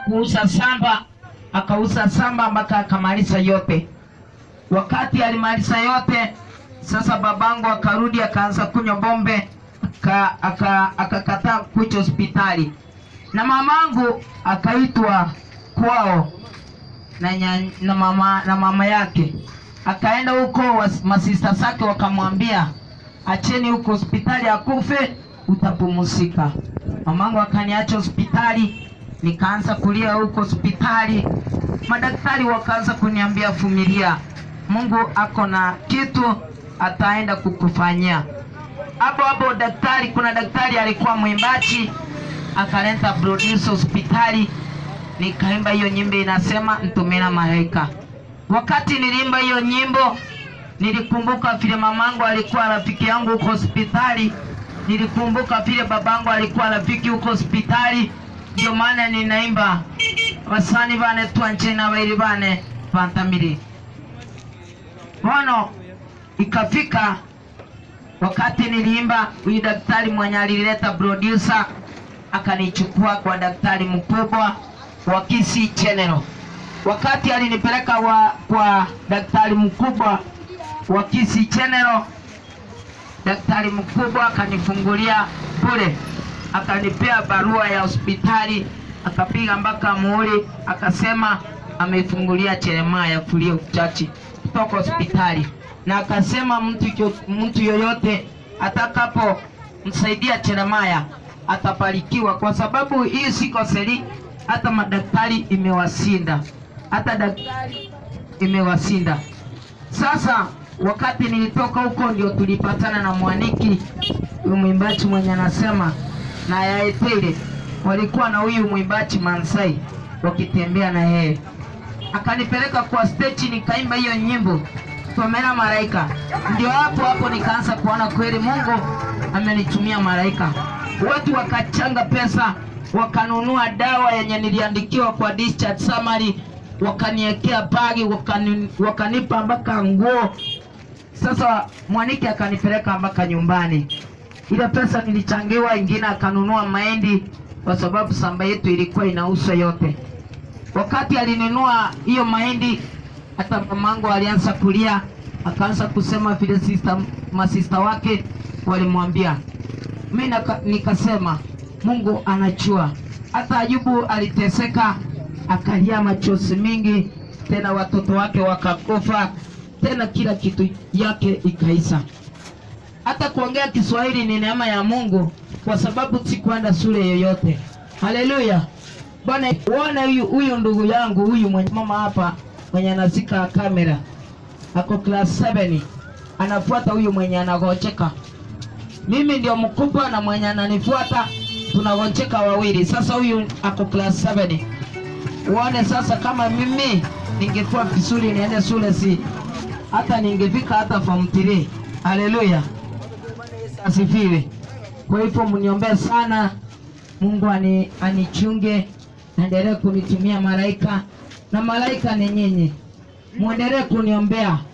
kuuza samba, akauza samba mpaka akamaliza yote. Wakati alimaliza yote, sasa babangu akarudi akaanza kunywa bombe, aka- aka- akakataa kuja hospitali, na mamangu akaitwa kwao na, nya- na, mama, na mama yake akaenda huko, was- masista zake wakamwambia acheni huko hospitali akufe, utapumzika. Mamangu akaniacha hospitali, nikaanza kulia huko hospitali. Madaktari wakaanza kuniambia vumilia, Mungu ako na kitu ataenda kukufanyia. Hapo hapo daktari, kuna daktari alikuwa mwimbaji akaleta producer hospitali, nikaimba hiyo nyimbo inasema ntumina malaika. Wakati niliimba hiyo nyimbo nilikumbuka vile mamangu alikuwa rafiki yangu huko hospitali, nilikumbuka vile babangu alikuwa rafiki huko hospitali. Ndio maana ninaimba wasani bane twanje na bairi bane bantamiri bono. Ikafika wakati niliimba, huyu daktari mwenye alileta producer akanichukua kwa daktari mkubwa wa Kisii General. Wakati alinipeleka wa, kwa daktari mkubwa wa Kisii General, daktari mkubwa akanifungulia bure, akanipea barua ya hospitali, akapiga mpaka muhuri, akasema amefungulia Jeremiah Furio Chachi kutoka hospitali, na akasema mtu, yo- mtu yoyote atakapo msaidia Jeremiah atabarikiwa, kwa sababu hii siko seli, hata madaktari imewasinda, hata daktari imewasinda. Sasa wakati nilitoka huko ndio tulipatana na Mwaniki, huyu mwimbaji mwenye anasema na Yaetele, walikuwa na huyu mwimbaji Mansai wakitembea na yeye, akanipeleka kwa stage nikaimba hiyo nyimbo Tomera Malaika. Ndio hapo hapo nikaanza kuona kweli Mungu amenitumia malaika. Watu wakachanga pesa, wakanunua dawa yenye niliandikiwa kwa discharge summary, wakaniekea bagi, wakani, wakanipa mpaka nguo. Sasa Mwaniki akanipeleka mpaka nyumbani. Ile pesa nilichangiwa, ingine akanunua mahindi kwa sababu samba yetu ilikuwa inauzwa yote. Wakati alinunua hiyo mahindi, hata mamangu alianza kulia, akaanza kusema vile sister, masista wake walimwambia. Mimi naka- nikasema Mungu anajua. Hata Ayubu aliteseka, akalia machozi mingi, tena watoto wake wakakufa, tena kila kitu yake ikaisa. Hata kuongea Kiswahili ni neema ya Mungu, kwa sababu sikuenda shule yoyote. Haleluya! Bwana, uone huyu huyu ndugu yangu huyu mwenye mama hapa mwenye anazika kamera ako class 7 anafuata huyu mwenye anagocheka. Mimi ndio mkubwa na mwenye ananifuata tunagocheka wawili. Sasa huyu ako class 7. Uone sasa, kama mimi ningekuwa vizuri niende shule, si hata ningefika hata form 3. Haleluya, asifiwe. Kwa hivyo mniombee sana, Mungu ani, anichunge, naendelee kunitumia malaika na malaika ni nyinyi, muendelee kuniombea